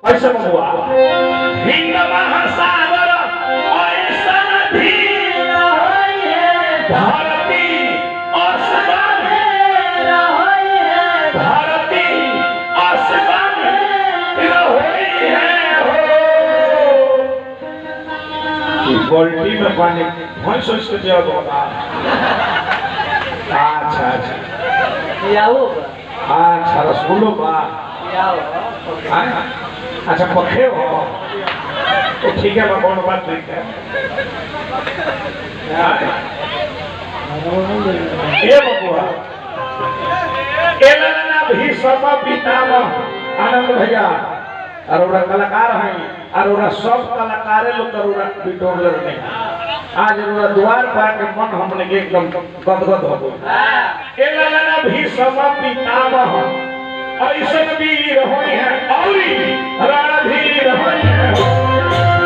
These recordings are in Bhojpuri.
कैसे बबुआ हिंद महासागर ऐसन धीर भारती असमान भारती असमान रहोई है हो गोल्टी में पानी भैंस सोच के दिया होगा अच्छा अच्छा अच्छा रसगुल्लो बा आय? अच्छा पखे हो तो ठीक है मैं कौन बात नहीं है आय? ये बबुआ एलना भी सब पिताम आनंद भैया अरोरा कलाकार हैं अरोरा सब कलाकारे लोग अरोरा बिटोर नहीं आज अरोरा द्वार पर के मन हमने के एकदम गदगद हो गई एलना भी सब पिताम ऐसन वीर होई है औरी रणधीर होई है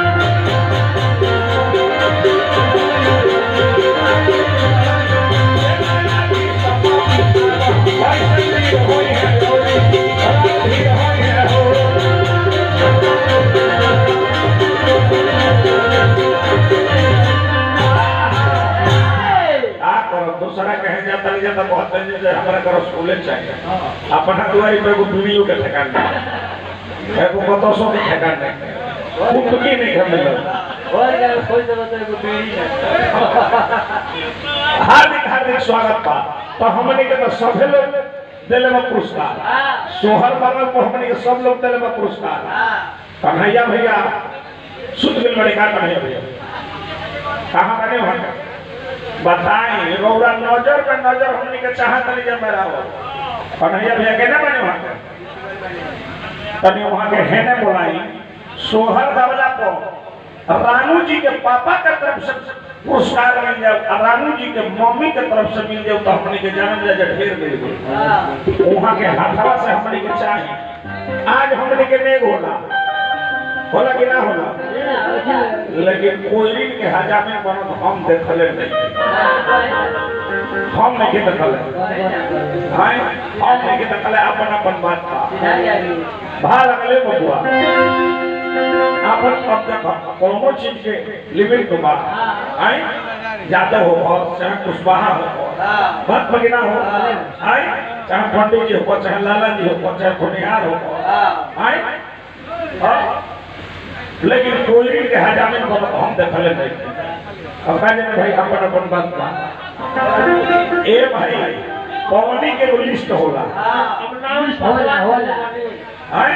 ऐसन वीर होई है औरी रणधीर होई है हो। का करो दूसरा कहे जाता नहीं जाता बहुत दिन से हमारा करो स्कूले चाहिए अपना दुआरी पे एगो बीड़ियों के ठेकान नहीं एगो बतसों के ठेकान नहीं कुटकी नहीं घर मिलल हार्दिक हार्दिक स्वागत बा तो हमने के तो सभे लोग दिले में पुरस्कार सोहर बाबा को हमने के सब लोग दिले में पुरस्कार कन्हैया भैया सुध मिल बड़े का कन्हैया भैया कहाँ बने वहाँ बताएं रौरा नजर पे नजर हमने के चाहत नहीं जब मेरा हो कन्हैया भैया के ना बने वहाँ के तनी वहाँ के है ने बोलाई सोहर बाबला को रानू जी के पापा के तरफ से पुरस्कार मिल जाए और रानू जी के मम्मी के तरफ से मिल जाए तो हमने के जन्म जाए ढेर मिल गई वहाँ के हाथवा से हमने के चाहिए आज हमने के नहीं होला होला कि ना होला लेकिन कोयलिन के हजामे बनत हम देखले नहीं हम नहीं देखले हाय हम नहीं देखले अपन अपन बात का भा लगले बबुआ अपन अब देखो कोनो चीज के लिमिट के बाद हाय ज्यादा हो और चाहे कुशवाहा हो बात बगिना हो हाय चाहे पंडित जी हो चाहे लाला जी हो चाहे खुनिहार हो हाय हाँ? लेकिन कोई के हजामे को हम देखले नहीं अब कहने में भाई अपन अपन बात बा ए भाई पवनी के एगो लिस्ट होला हैं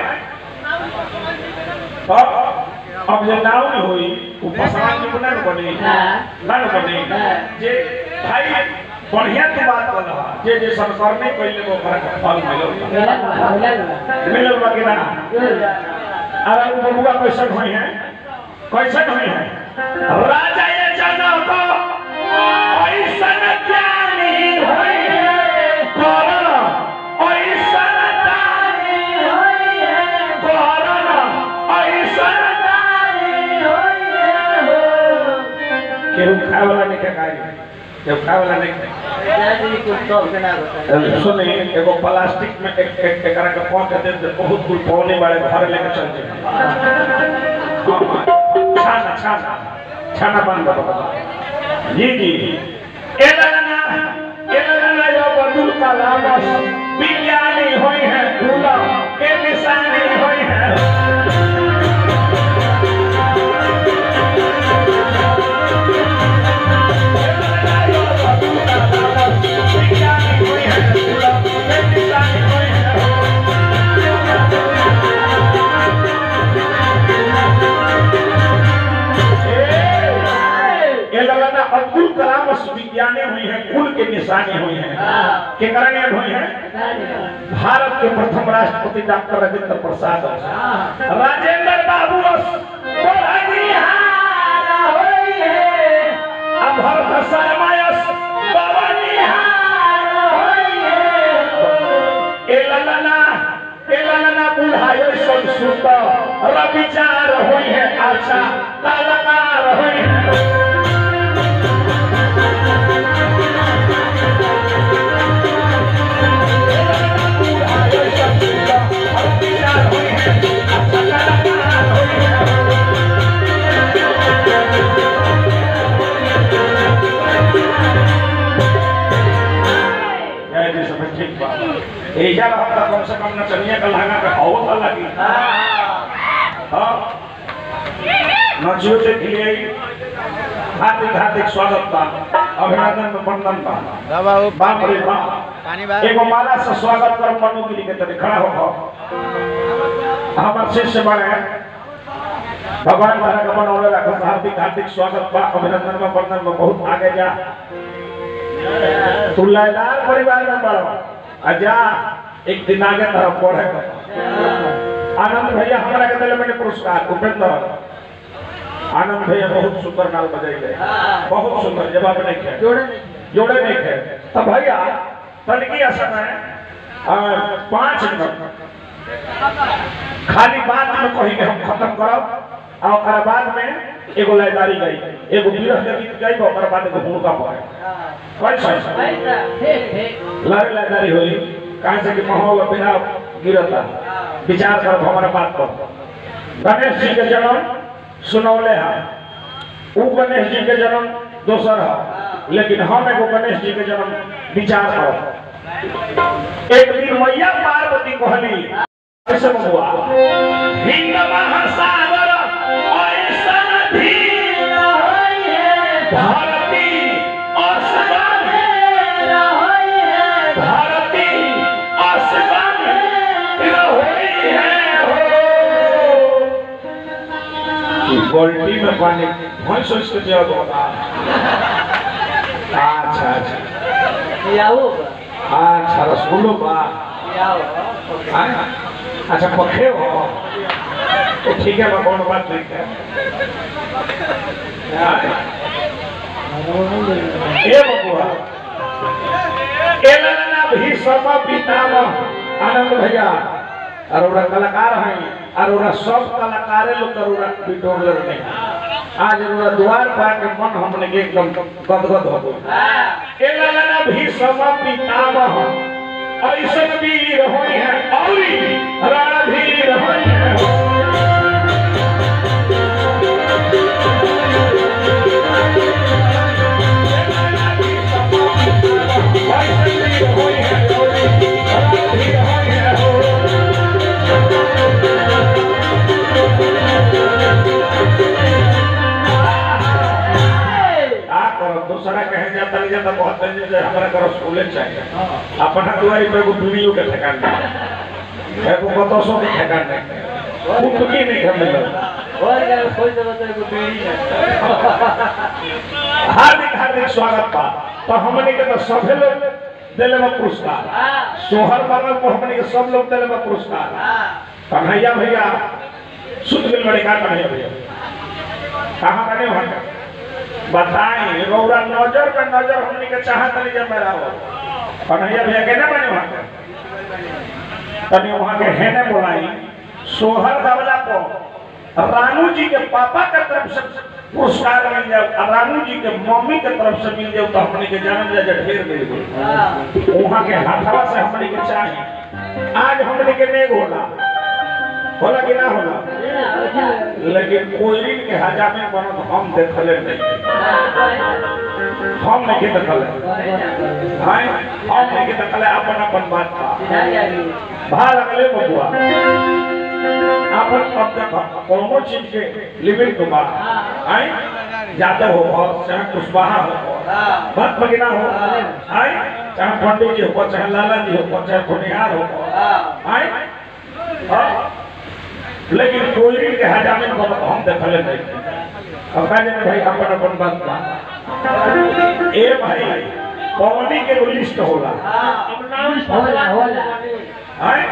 अब अब जे नाव नहीं होई वो पसंद नहीं बना बने ना ना बने जे भाई बढ़िया की बात बोला जे जे संस्कार नहीं पहले वो फर्क फल मिलो मिलो बाकी ना अरे वो बबुआ कैसन हुई है कैसन हुई है राजा ये जनक ऐसन ज्ञानी हुई है करण ऐसन दानी हुई है करण ऐसन दानी हुई है केहू खाए वाला नहीं के खाए केहू खाए वाला नहीं खाए सुने एगो प्लास्टिक में एक एक एकरा के पॉट दे दे बहुत कुल पौने वाले घर लेके चल जाए छाना छाना छाना बंद करो जी जी एलना एलना यो बदुल कलाम विज्ञानी होई है दूल्हा के निशानी होई है विज्ञानी होई है दूल्हा के निशानी होई है ये लगाना अब्दुल कलाम विज्ञानी हुई है कुल के निशानी हुई है के करने हुई है भारत के प्रथम राष्ट्रपति डॉक्टर राजेंद्र प्रसाद राजेंद्र बाबू बड़निहार होई है अब भरत शर्मा बड़निहार होई है ए ललना ए ललना बुढ़ायो सब सुत रविचार होई है अच्छा कलाकार होई है Thank you. एजा रहता कम से कम नचनिया का लहंगा का हवा था लगी हाँ नचियो के लिए हार्दिक हार्दिक स्वागत बा अभिनंदन वंदन बा बाप रे बाप एगो माला से स्वागत कर मनोगिरी के तने खड़ा हो हमार शिष्य बड़े भगवान तारा का बनौले रखो हार्दिक हार्दिक स्वागत बा अभिनंदन में वंदन में बहुत आगे जा तू लयदार परिवार में बड़ो अजा एक दिन आगे तरफ बढ़े आनंद भैया हमारा के दिल में पुरस्कार उपेंद्र आनंद भैया बहुत सुंदर नाल बजाइले बहुत सुंदर जवाब नहीं खे जोड़े नहीं खे तो भैया तनकी समय पाँच मिनट खाली बात में कही के हम खत्म करब और ओकर बाद में एगो लयदारी गई एगो विरह के गीत गई ओकर बाद एगो हुड़का पड़े कैसे लय लयदारी होई कहाँ से कि माहौल बिना गिरता विचार कर हमारा बात पर गणेश जी के जन्म सुनौले है उ गणेश जी के जन्म दोसर है लेकिन हम एगो गणेश जी के जन्म विचार करो एक दिन मैया पार्वती कहली ऐसे बबुआ हिंद महासागर ऐसन धीर भारती असमान भारती असमान रहोई है हो गोल्टी में पानी वही सोच के जब होगा अच्छा अच्छा अच्छा रसगुल्लो बा हाँ? अच्छा पखे हो तो ठीक है मैं कौन बात नहीं है हाँ? ए बबुआ ए ललना भी सब पिताम आनंद भैया अरोरा कलाकार हैं अरोरा सब कलाकारे लोग अरोरा बिटोर नहीं आज अरोरा द्वार पर के मन हमने के एकदम गदगद हो गई ए ललना भी सब पिताम ऐसन वीर होई है औरी रणधीर होई है ऐसन वीर होई है औरी रणधीर होई है हो। का करो दूसरा कहे जाता नहीं जाता बहुत दिन से हमारा करो स्कूले चाहिए अपना दुआरी पे एगो वीडियो के ठेकान नहीं एगो बतसों के ठेकान नहीं कुटकी नहीं हम मिलल हार्दिक हार्दिक स्वागत बा तो हमने के तो सभे लोग दिले में पुरस्कार सोहर बाबा को हमने के सब लोग दिले में पुरस्कार कन्हैया भैया सुध गेल बड़े का कन्हैया भैया कहाँ बने वहाँ बताएं रौरा नजर पे नजर हमने के चाहत नहीं जब मेरा हो कन्हैया भैया के ना बने वहाँ के तनी वहाँ के है ना बोलाई सोहर बाबला को रानू जी के पापा के तरफ से पुरस्कार मिल जाए और रानू जी के मम्मी के तरफ से मिल जाए तो हमने के जानल जाए जे ढेर मिल गई वहाँ के हाथवा से हमने के चाहिए आज हमने के नेग होला होला कि ना होला लेकिन कोयली के हजामे बनत हम देखले नहीं हम नहीं देखले हाय हम नहीं देखले अपन अपन बात का भाग लगले बबुआ अपन अब तक कोनो चीज के लिमिट के बाद हाय जादव हो और चाहे कुशवाहा हो भक्त भगिना हो हाय चाहे पंडित जी हो चाहे लाला जी हो चाहे खुनिहार हो हाय हाँ? लेकिन कोई के हजामे को हम देखले नहीं अब कहने में भाई अपन अपन बात बा ए भाई पवनी के एगो लिस्ट होला हैं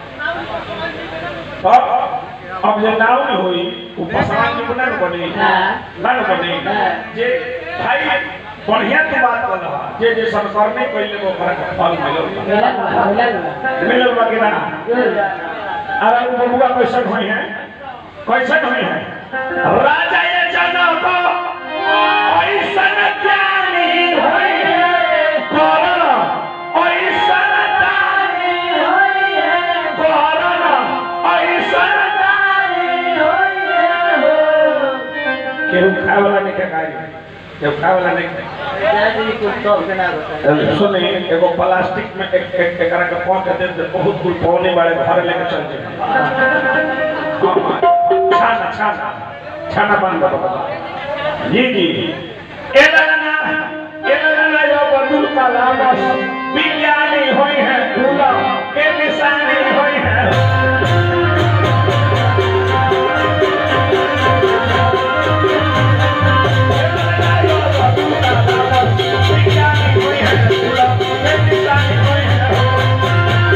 अब अब जे नाव में होई उ पसवान के बना बनी ना न बनी जे भाई बढ़िया के बात कर रहा जे जे संस्कार नहीं पहले वो फर्क फल मिलो मिलो बा कि ना अरे वो बबुआ कैसन हुई है कैसन हुई है राजा ये जनक ऐसन ज्ञानी हुई है करण ऐसन दानी हुई है करण ऐसन दानी हुई है केहू खाए वाला नहीं के खाई ये खाए वाला नहीं खाए। सुनी एगो प्लास्टिक में एक एक एकरा के पहुंच के दे बहुत दूर पौने वाले घर लेके चल जाए छाना छाना छाना बंद करो जी जी एलना एलना यो बदुल कलामस विज्ञानी होई है दूल्हा के निशानी होई है विज्ञानी होई है दूल्हा के निशानी होई है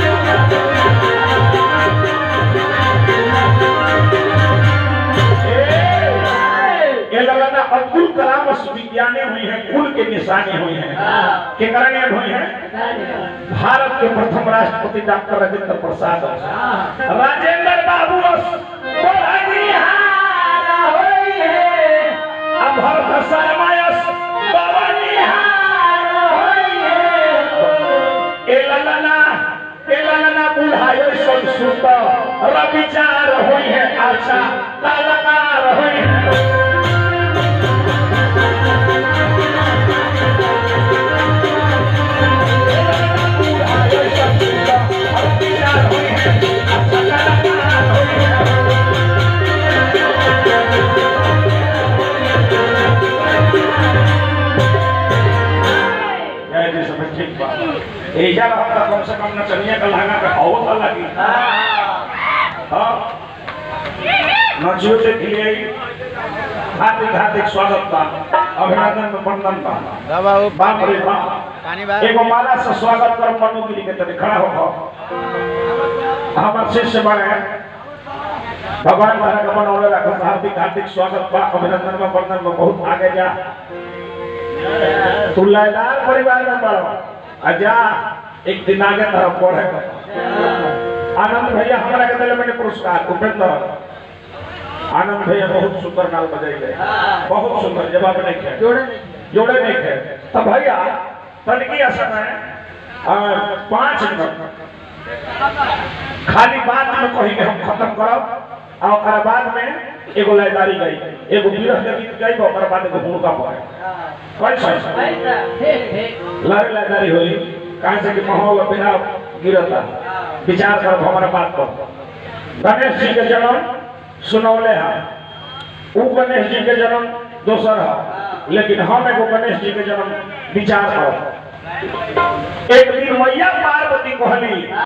ये लगा ना अब्दुल कलाम विज्ञानी हुई है कुल के निशानी हुई है के कारण ये हुई है भारत के प्रथम राष्ट्रपति डॉक्टर राजेंद्र प्रसाद राजेंद्र बाबू बड़निहार होई है अब भरत शर्मा बड़निहार होई है ए ललना ए ललना बुढ़ायो सब सुत रविचार होई है अच्छा कलाकार होई है एजा रहता कम से कम नचनिया का लहंगा का हवा था लगी हाँ नचियो देख लिए हार्दिक हार्दिक स्वागत बा अभिनंदन वंदन बा बाप रे बाप एगो माला से स्वागत कर मनुगिरी के तरह खड़ा हो हमार शिष्य बड़े भगवान तारा का बनौले रखो हार्दिक हार्दिक स्वागत बा अभिनंदन में वंदन में बहुत आगे जा तू लयदार परिवार में पढ़ो अजा एक दिन आगे तरफ पढ़े आनंद भैया हमारा के दिले मैंने पुरस्कार उपेंद्र आनंद भैया बहुत सुंदर नाल बजाइले बहुत सुंदर जवाब नहीं खे जोड़े नहीं थे तब भैया तनकी असर है पाँच मिनट खाली बात में कही हम खत्म करब और ओकर बाद में एगो लयदारी गई एगो विरह के गीत गई ओकर बाद एगो हुड़का पड़े कैसे लहर लयदारी हुई कहाँ से कि माहौल बिना गिरता विचार कर हमारा बात पर गणेश जी के जन्म सुनौले हैं ऊ गणेश जी के जन्म दोसर है लेकिन हम एगो गणेश जी के जन्म विचार कर एक दिन मैया पार्वती कहली